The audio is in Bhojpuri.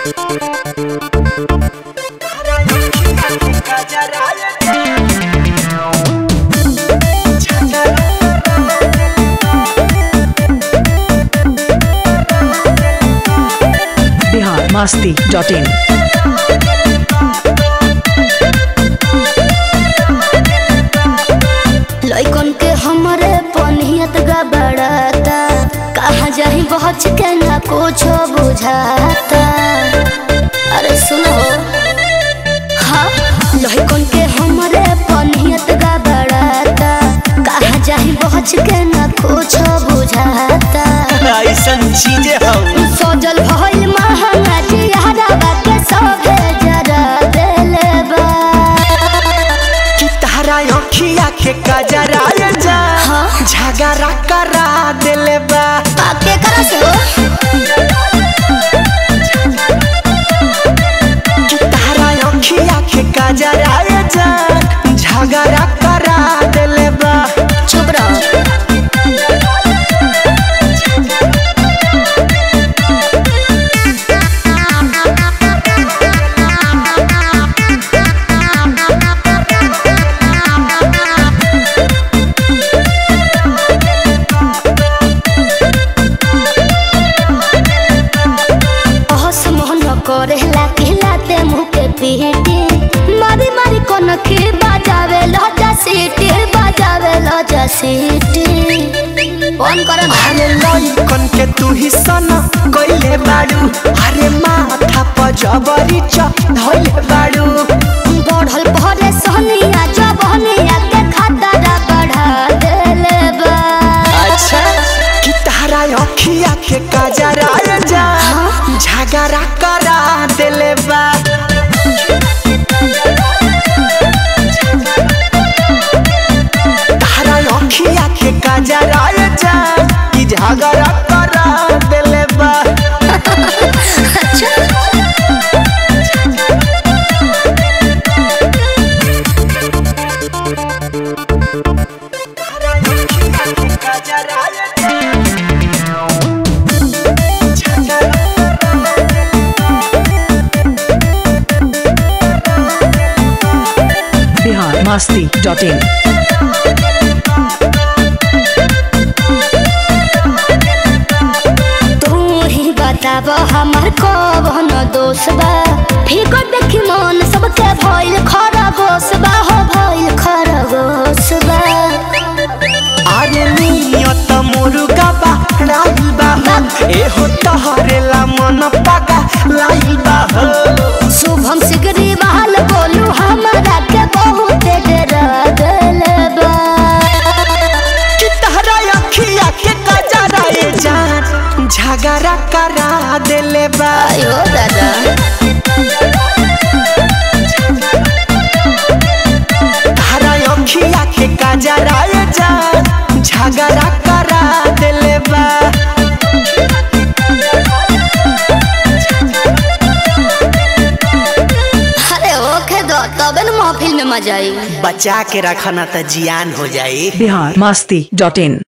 बिहार मस्ती डॉट इन लइकन के हमरे पनियत गबड़ाता कहाँ जाही बहुत के ना कुछ बुझाता अरे सुनो हाँ लइकन के हमरे पनियत गबड़ाता कहाँ जाही बहुत के ना कुछ बुझाता ऐसन चीजें हम सजल भइल महंगा जियारा के सभे जरा देले बा कि तारा अखिया के कजरा जा हाँ? झगड़ा करा देले बा आके करा से हो कि तारा अखिया के कजरा जा झगड़ा करा देले बा चुप रहो अहस मोहन करेला खिलाते मुँह के पीटी मारी मारी कोन के बजावे लजा सीटी बजावे लजा सीटी कौन करे अरे लइकन के तू ही सना कइले बाड़ू अरे माथा पर जबरी चढ़ले बाड़ू बढ़ल भरे सहनिया जबनिया के खतरा बढ़ा देले बा अच्छा कि तारा अखिया के कजरा जा झगड़ा करा देले बा तारा अखिया के कजरा जा कि झगड़ा करा देले बा तारा अखिया के कजरा जा बिहार मस्ती डॉट इन तू ही बताब हमार कौन दोष बा फिकर देखी मन सबके भइल खरगोश बा हो भइल खरगोश बा अरे नियत मुर्गा बा राइल बा एहो तहरेला मन पका लाइल बा शुभम सिगरी बहाल बोलू हमारा के बहुत डरा देले बा कि तहरा अखिया के कजरा ए जान झगड़ा करा देले बा आयो दादा तहरा अखिया के कजरा ए जान झगड़ा करा देले बा अरे ओके दो तबे न महफिल में मजा आई बचा के रखना त जियान हो जाई बिहार मस्ती डॉट इन